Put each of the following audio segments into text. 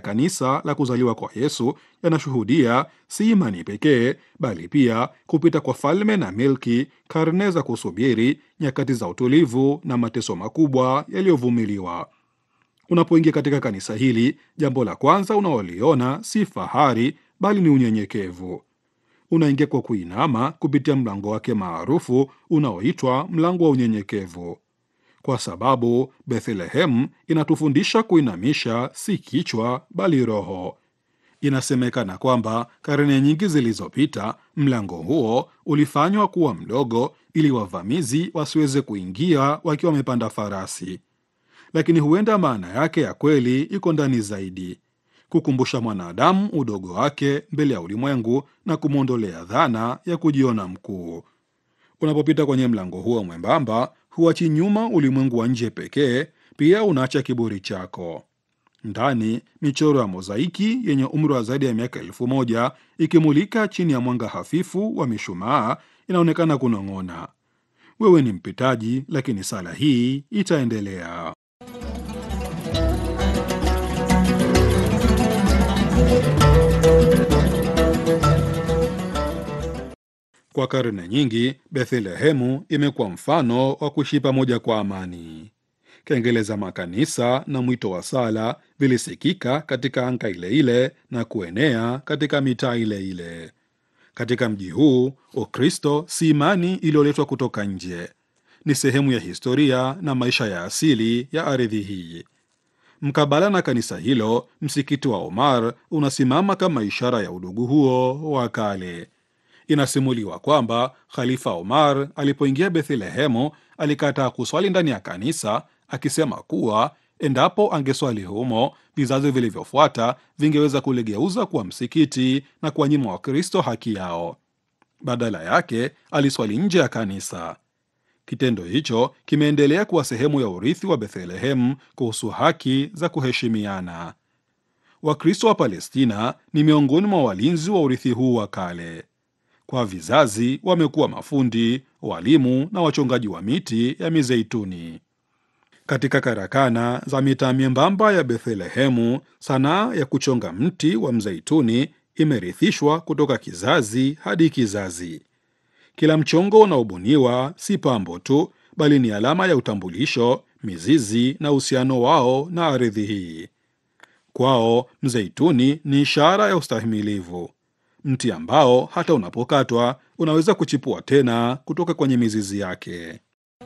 kanisa la kuzaliwa kwa Yesu yanashuhudia si imani pekee, bali pia kupita kwa falme na milki, karne za kusubiri, nyakati za utulivu na mateso makubwa yaliyovumiliwa. Unapoingia katika kanisa hili, jambo la kwanza unaoliona si fahari, bali ni unyenyekevu. Unaingia kwa kuinama kupitia mlango wake maarufu unaoitwa mlango wa unyenyekevu, kwa sababu Bethlehemu inatufundisha kuinamisha si kichwa, bali roho. Inasemekana kwamba karne nyingi zilizopita mlango huo ulifanywa kuwa mdogo ili wavamizi wasiweze kuingia wakiwa wamepanda farasi, lakini huenda maana yake ya kweli iko ndani zaidi kukumbusha mwanadamu udogo wake mbele ya ulimwengu na kumwondolea dhana ya kujiona mkuu. Unapopita kwenye mlango huo mwembamba, huachi nyuma ulimwengu wa nje pekee, pia unaacha kiburi chako. Ndani, michoro ya mozaiki yenye umri wa zaidi ya miaka elfu moja ikimulika chini ya mwanga hafifu wa mishumaa inaonekana kunong'ona, wewe ni mpitaji, lakini sala hii itaendelea. Kwa karne nyingi Bethlehemu imekuwa mfano wa kuishi pamoja kwa amani. Kengele za makanisa na mwito wa sala vilisikika katika anga ile ile na kuenea katika mitaa ile ile. Katika mji huu, Ukristo si imani iliyoletwa kutoka nje, ni sehemu ya historia na maisha ya asili ya ardhi hii. Mkabala na kanisa hilo, msikiti wa Omar unasimama kama ishara ya udugu huo wa kale. Inasimuliwa kwamba Khalifa Omar alipoingia Bethlehemu alikataa kuswali ndani ya kanisa, akisema kuwa endapo angeswali humo, vizazi vilivyofuata vingeweza kuligeuza kuwa msikiti na kuwanyima Wakristo haki yao. Badala yake aliswali nje ya kanisa. Kitendo hicho kimeendelea kuwa sehemu ya urithi wa Bethlehemu kuhusu haki za kuheshimiana. Wakristo wa Palestina ni miongoni mwa walinzi wa urithi huu wa kale. Kwa vizazi wamekuwa mafundi, walimu na wachongaji wa miti ya mizeituni. Katika karakana za mitaa myembamba ya Bethlehemu, sanaa ya kuchonga mti wa mzeituni imerithishwa kutoka kizazi hadi kizazi. Kila mchongo unaobuniwa si pambo tu, bali ni alama ya utambulisho, mizizi na uhusiano wao na ardhi hii. Kwao mzeituni ni ishara ya ustahimilivu, mti ambao hata unapokatwa unaweza kuchipua tena kutoka kwenye mizizi yake.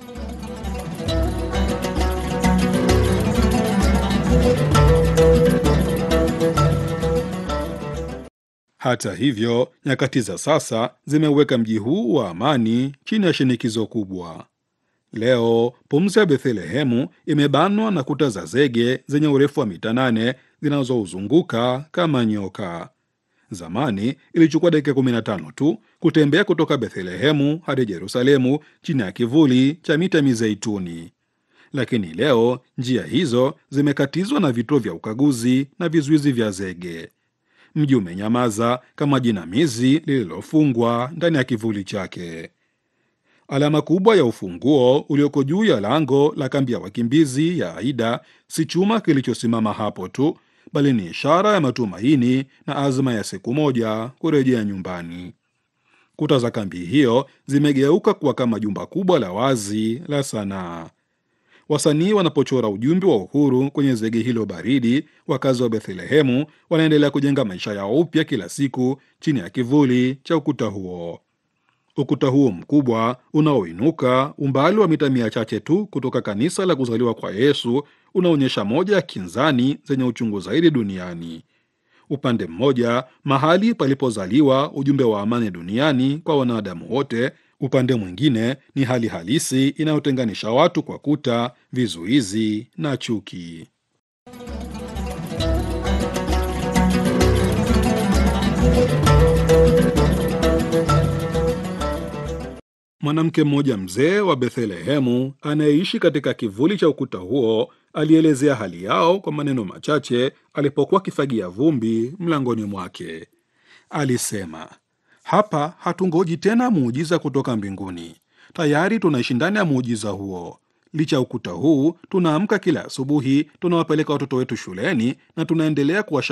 Hata hivyo, nyakati za sasa zimeweka mji huu wa amani chini ya shinikizo kubwa. Leo pumzi ya Bethlehemu imebanwa na kuta za zege zenye urefu wa mita nane zinazouzunguka kama nyoka. Zamani ilichukua dakika 15 tu kutembea kutoka Bethlehemu hadi Yerusalemu chini ya kivuli cha mita mizeituni, lakini leo njia hizo zimekatizwa na vituo vya ukaguzi na vizuizi vya zege. Mji umenyamaza kama jinamizi lililofungwa ndani ya kivuli chake. Alama kubwa ya ufunguo ulioko juu ya lango la kambi ya wakimbizi ya Aida si chuma kilichosimama hapo tu, bali ni ishara ya matumaini na azma ya siku moja kurejea nyumbani. Kuta za kambi hiyo zimegeuka kuwa kama jumba kubwa la wazi la sanaa. Wasanii wanapochora ujumbe wa uhuru kwenye zege hilo baridi, wakazi wa Bethlehemu wanaendelea kujenga maisha yao upya kila siku chini ya kivuli cha ukuta huo. Ukuta huo mkubwa unaoinuka umbali wa mita mia chache tu kutoka kanisa la kuzaliwa kwa Yesu unaonyesha moja ya kinzani zenye uchungu zaidi duniani. Upande mmoja, mahali palipozaliwa ujumbe wa amani duniani kwa wanadamu wote. Upande mwingine ni hali halisi inayotenganisha watu kwa kuta, vizuizi na chuki. Mwanamke mmoja mzee wa Bethlehemu anayeishi katika kivuli cha ukuta huo alielezea hali yao kwa maneno machache alipokuwa akifagia vumbi mlangoni mwake. Alisema, hapa hatungoji tena muujiza kutoka mbinguni, tayari tunaishi ndani ya muujiza huo. Licha ya ukuta huu, tunaamka kila asubuhi, tunawapeleka watoto wetu shuleni na tunaendelea kuwasha